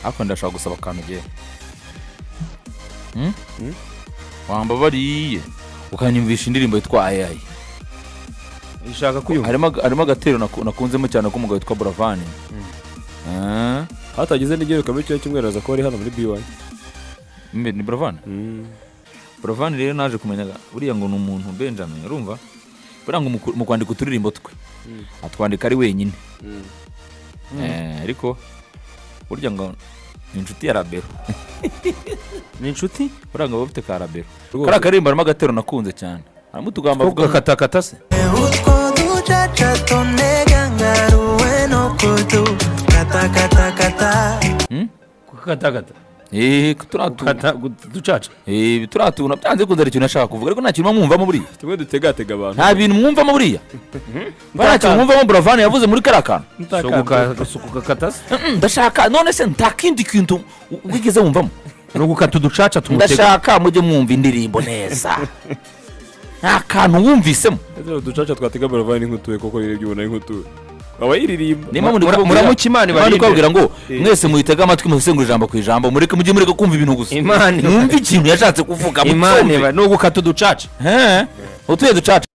ariko ndashaka gusaba akantu ugiye wambabariye ukanyumvisha indirimbo yitwa ayayi ishaka kwiyumva harimo harimo agatero naku- nakunzemo cyane k'umugabo witwa buravani Eh, hatagize n'igiheruka muri kino cyumweru aza kuba ari hano muri biwani mbe ni buravani buravani rero naje kumenya buriya ngo ni umuntu benjamin urumva buriya ngo mu ku- mu kwandika uturirimbo twe atwandika ari wenyine Eh, ariko burya ngo ni inshuti ya rabero ni inshuti buriya ngo baba bafite ka rabero Rwose. kariya karirimbo harimo agatero nakunze cyane harimo utugamba ko avuga gakatakata se utwo ducaca tunega ngaruwe no kudu katakatakata Hmm? kukatakata Eh, turiya tu- Gukata- gu- ducaca Eh, turiya tuntu byanze bikunze hari ikintu ashaka kuvuga ariko nta kintu muba mwumvamo buriya tumwe dutegatega abantu nta bintu mwumvamo buriya mba nta kintu mwumvamo buravani yavuze muri kariya kantu si ukukakata se Mm, ndashaka none se nta kindi kintu u- wigeze wumvamo ni ugukata uducaca tumutega ndashaka mujye mwumva indirimbo neza nta kantu wumvisemo uducaca twatega baravani nk'utuye koko rero ibyo ubona ari nk'utuye waba yiririmba Niyo mpamvu Mura- ndikubwira- muramuka Imana niyo mpamvu ibarinde. ndikubabwira ngo mwese muyitege amatwi musengura ijambo ku ijambo mureke mujye mureka kumva ibintu gusa Imana iba- mwumve ikintu yashatse kuvuga imana mucyumve iba- ni ugukata uducaca He? utuye ducaca